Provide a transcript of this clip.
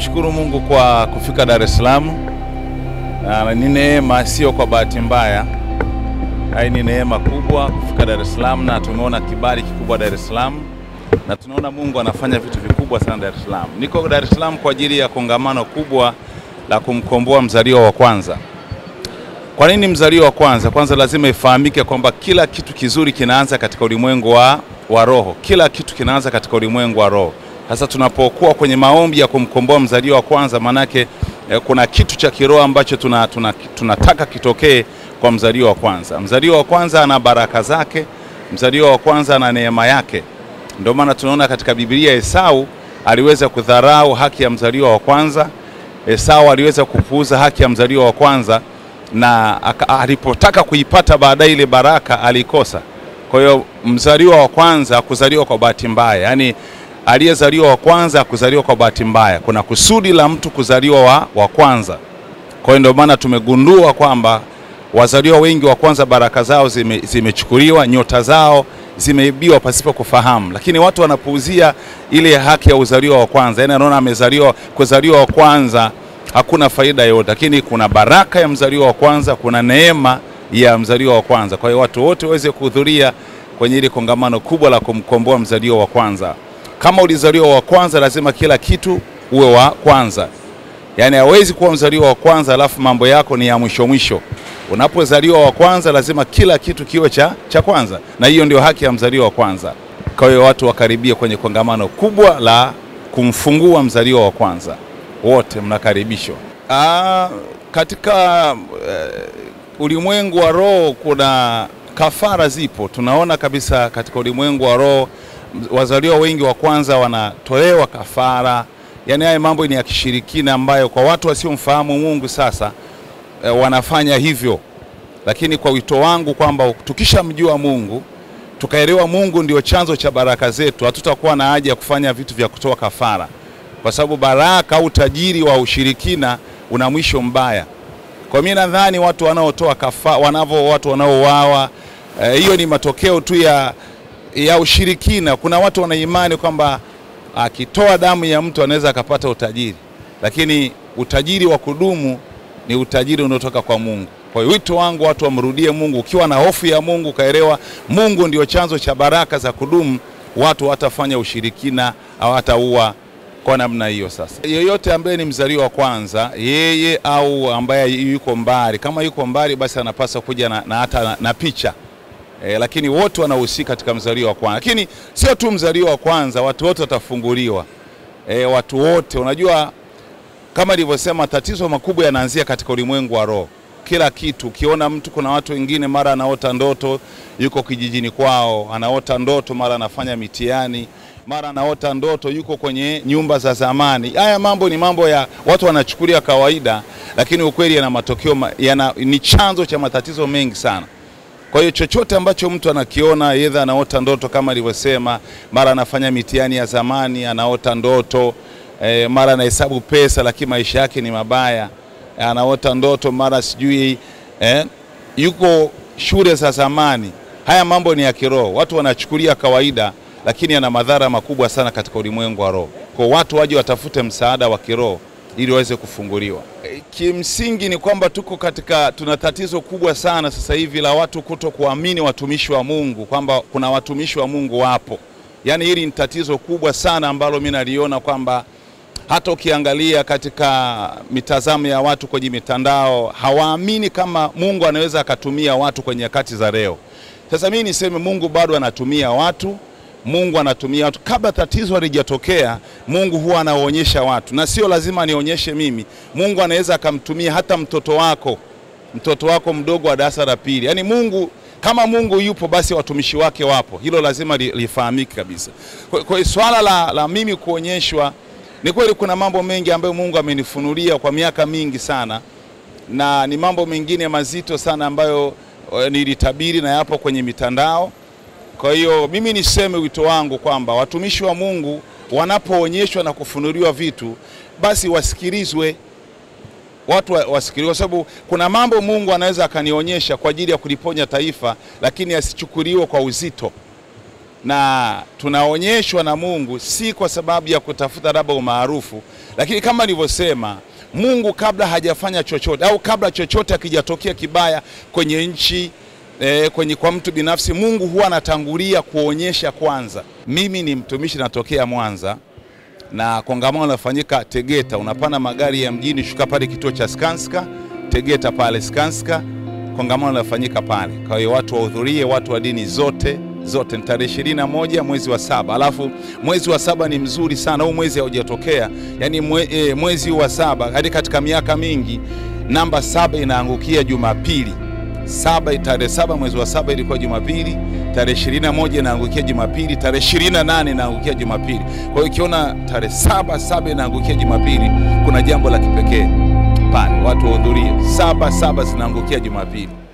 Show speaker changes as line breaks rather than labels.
Namshukuru Mungu kwa kufika Dar es Salaam. Na ni neema, sio kwa bahati mbaya. Hai ni neema kubwa kufika Dar es Salaam, na tumeona kibali kikubwa Dar es Salaam, na tunaona Mungu anafanya vitu vikubwa sana Dar es Salaam. Niko Dar es Salaam kwa ajili ya kongamano kubwa la kumkomboa mzaliwa wa kwanza. Kwa nini mzaliwa wa kwanza? Kwanza lazima ifahamike kwamba kila kitu kizuri kinaanza katika ulimwengu wa, wa roho. Kila kitu kinaanza katika ulimwengu wa roho. Sasa tunapokuwa kwenye maombi ya kumkomboa mzaliwa wa kwanza, maanake eh, kuna kitu cha kiroho ambacho tunataka tuna, tuna, tuna kitokee kwa mzaliwa wa kwanza. Mzaliwa wa kwanza ana baraka zake, mzaliwa wa kwanza ana neema yake. Ndio maana tunaona katika Biblia Esau aliweza kudharau haki ya mzaliwa wa kwanza. Esau aliweza kupuuza haki ya mzaliwa wa kwanza na alipotaka kuipata baadaye ile baraka alikosa. Kwa hiyo mzaliwa wa kwanza kuzaliwa kwa bahati mbaya, yaani aliyezaliwa wa kwanza kuzaliwa kwa bahati mbaya. Kuna kusudi la mtu kuzaliwa wa, wa kwanza. Kwa hiyo ndio maana tumegundua kwamba wazaliwa wengi wa kwanza baraka zao zime, zimechukuliwa, nyota zao zimeibiwa pasipo kufahamu, lakini watu wanapuuzia ile haki ya uzaliwa wa kwanza, yaani anaona amezaliwa kuzaliwa wa kwanza hakuna faida yoyote, lakini kuna baraka ya mzaliwa wa kwanza, kuna neema ya mzaliwa wa kwanza. Kwa hiyo watu wote waweze kuhudhuria kwenye ile kongamano kubwa la kumkomboa mzaliwa wa kwanza. Kama ulizaliwa wa kwanza, lazima kila kitu uwe wa kwanza, yaani hawezi kuwa mzaliwa wa kwanza alafu mambo yako ni ya mwisho mwisho. Unapozaliwa wa kwanza, lazima kila kitu kiwe cha, cha kwanza, na hiyo ndio haki ya mzaliwa wa kwanza. Kwa hiyo watu wakaribia kwenye kongamano kubwa la kumfungua mzaliwa wa kwanza wote mnakaribishwa. Aa, katika uh, ulimwengu wa roho kuna kafara zipo. Tunaona kabisa katika ulimwengu wa roho wazaliwa wengi wa kwanza wanatolewa kafara, yaani haya mambo ni ya kishirikina ambayo kwa watu wasiomfahamu Mungu sasa uh, wanafanya hivyo, lakini kwa wito wangu kwamba tukishamjua Mungu tukaelewa Mungu ndio chanzo cha baraka zetu, hatutakuwa na haja ya kufanya vitu vya kutoa kafara kwa sababu baraka au tajiri wa ushirikina una mwisho mbaya. Kwa mimi nadhani watu wanaotoa kafa wanavyo watu wanaouawa hiyo e, ni matokeo tu ya, ya ushirikina. Kuna watu wana imani kwamba akitoa damu ya mtu anaweza akapata utajiri, lakini utajiri wa kudumu ni utajiri unaotoka kwa Mungu. Kwa hiyo wito wangu watu wamrudie Mungu. Ukiwa na hofu ya Mungu, ukaelewa Mungu ndio chanzo cha baraka za kudumu, watu watafanya ushirikina au hataua kwa namna hiyo. Sasa yeyote ambaye ni mzaliwa wa kwanza, yeye au ambaye yuko mbali, kama yuko mbali, basi anapaswa kuja na, na hata na, na picha e, lakini wote wanahusika katika mzaliwa wa kwanza. Lakini sio tu mzaliwa wa kwanza, watu wote watafunguliwa. E, watu wote, unajua kama nilivyosema, tatizo makubwa yanaanzia katika ulimwengu wa roho. Kila kitu ukiona mtu, kuna watu wengine mara anaota ndoto yuko kijijini kwao, anaota ndoto mara anafanya mitihani mara anaota ndoto yuko kwenye nyumba za zamani. Haya mambo ni mambo ya watu wanachukulia kawaida, lakini ukweli yana matokeo yana, ni chanzo cha matatizo mengi sana. Kwa hiyo chochote ambacho mtu anakiona, yedha anaota ndoto kama alivyosema, mara anafanya mitihani ya zamani, anaota ndoto e, mara anahesabu pesa lakini maisha yake ni mabaya, anaota ndoto mara sijui e, yuko shule za zamani. Haya mambo ni ya kiroho, watu wanachukulia kawaida lakini yana madhara makubwa sana katika ulimwengu wa roho. Kwa watu waje watafute msaada wa kiroho ili waweze kufunguliwa. E, kimsingi ni kwamba tuko katika, tuna tatizo kubwa sana sasa hivi la watu kuto kuamini watumishi wa Mungu kwamba kuna watumishi wa Mungu wapo. Yaani hili ni tatizo kubwa sana ambalo mimi naliona kwamba hata ukiangalia katika mitazamo ya watu kwenye mitandao hawaamini kama Mungu anaweza akatumia watu kwenye nyakati za leo. Sasa mimi niseme Mungu bado anatumia watu Mungu anatumia watu. Kabla tatizo halijatokea, Mungu huwa anaonyesha watu, na sio lazima anionyeshe mimi. Mungu anaweza akamtumia hata mtoto wako, mtoto wako mdogo wa darasa la pili. Yaani Mungu kama Mungu yupo, basi watumishi wake wapo. Hilo lazima lifahamike kabisa. Kwa hiyo swala la, la mimi kuonyeshwa, ni kweli kuna mambo mengi ambayo Mungu amenifunulia kwa miaka mingi sana, na ni mambo mengine mazito sana ambayo nilitabiri na yapo kwenye mitandao. Kwa hiyo mimi niseme wito wangu kwamba watumishi wa Mungu wanapoonyeshwa na kufunuliwa vitu basi wasikilizwe, watu wasikilizwe, kwa sababu kuna mambo Mungu anaweza akanionyesha kwa ajili ya kuliponya taifa, lakini asichukuliwe kwa uzito. na tunaonyeshwa na Mungu si kwa sababu ya kutafuta labda umaarufu, lakini kama nilivyosema, Mungu kabla hajafanya chochote au kabla chochote akijatokea kibaya kwenye nchi E, kwenye kwa mtu binafsi Mungu huwa anatangulia kuonyesha kwanza. Mimi ni mtumishi natokea Mwanza na kongamano linafanyika Tegeta, unapanda magari ya mjini, shuka pale kituo cha Skanska Tegeta pale Skanska, kongamano linafanyika pale. Kwa hiyo watu wahudhurie, watu wa dini zote zote. Ni tarehe ishirini na moja mwezi wa saba. Alafu mwezi wa saba ni mzuri sana, huu mwezi haujatokea yani mwe, e, mwezi wa saba hadi katika miaka mingi namba saba inaangukia Jumapili saba tarehe saba mwezi wa saba ilikuwa Jumapili, tarehe ishirini na moja inaangukia Jumapili, tarehe ishirini na nane inaangukia Jumapili. Kwa hiyo ukiona tarehe saba saba inaangukia Jumapili, kuna jambo la kipekee pale, watu wahudhurie. Saba saba zinaangukia Jumapili.